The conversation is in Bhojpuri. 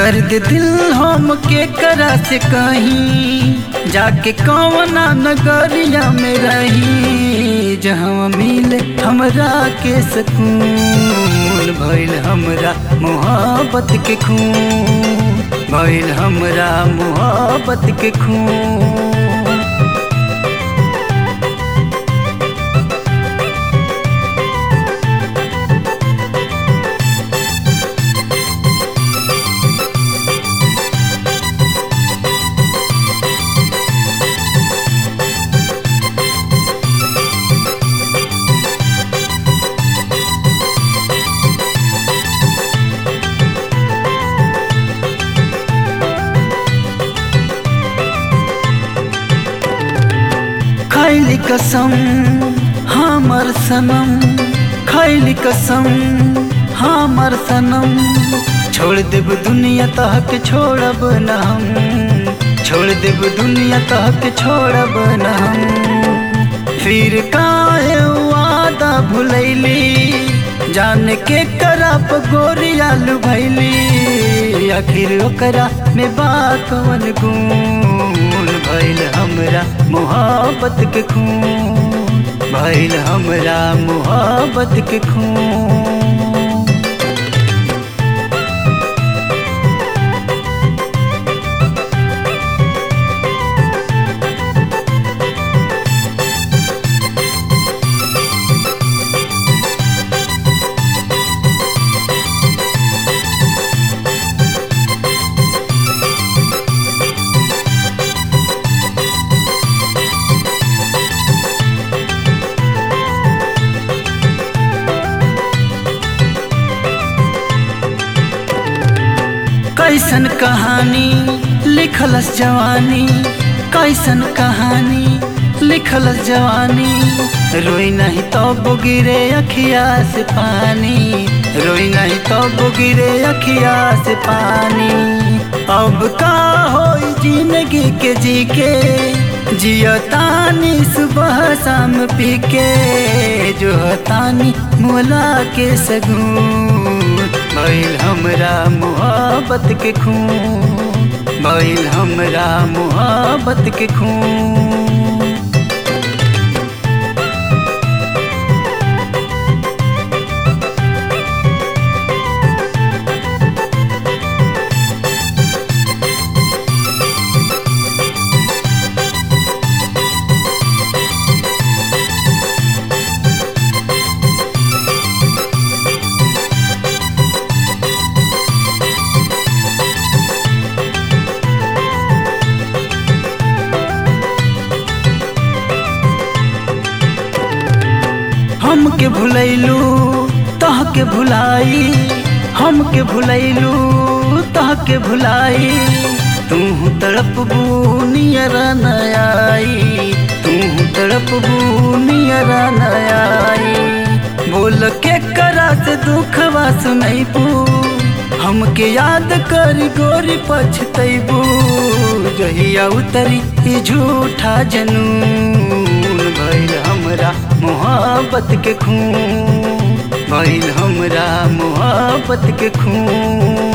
दर्द दिल हम के करा से कहीं जाके कौना नगरिया में रही जहाँ मिले हमरा के सकून भइल हमरा मोहब्बत के खून भइल हमरा मोहब्बत के खून खैली कसम हमर सनम खैली कसम हमर सनम छोड़ देब दुनिया तहक छोड़ब न हम छोड़ देब दुनिया तहक छोड़ब न हम फिर काहे वादा भुलैली जान के करप गोरियालू भैली आखिर ओकरा में बात कवन गुण भइल हमरा मोहब्बत के खून भइल हमरा मोहब्बत के खून कैसन कहानी लिखलस जवानी कैसन कहानी लिखलस जवानी रोई नहीं तो गिरे अखिया से पानी रोई नहीं तो गिरे अखिया से पानी अब का हो जिंदगी के जी के जियो तानी सुबह शाम पी के जो तानी मोला के सगुन भइल हमरा मोहब्बत के खून भइल हमरा मोहब्बत के खून हमके भुलैलू तहके भुलाई हमके भुलैलू तहके भुलाई तू तड़प बूनियर नयाई तू तड़प बूनियर नयाई बोल के करा से दुखवा सुनैबू हमके याद कर गोरी पछतैबू जहिया उतरी ई झूठा जनून भइल हमरा मोहब्बत के खून भइल हमरा मोहब्बत के खून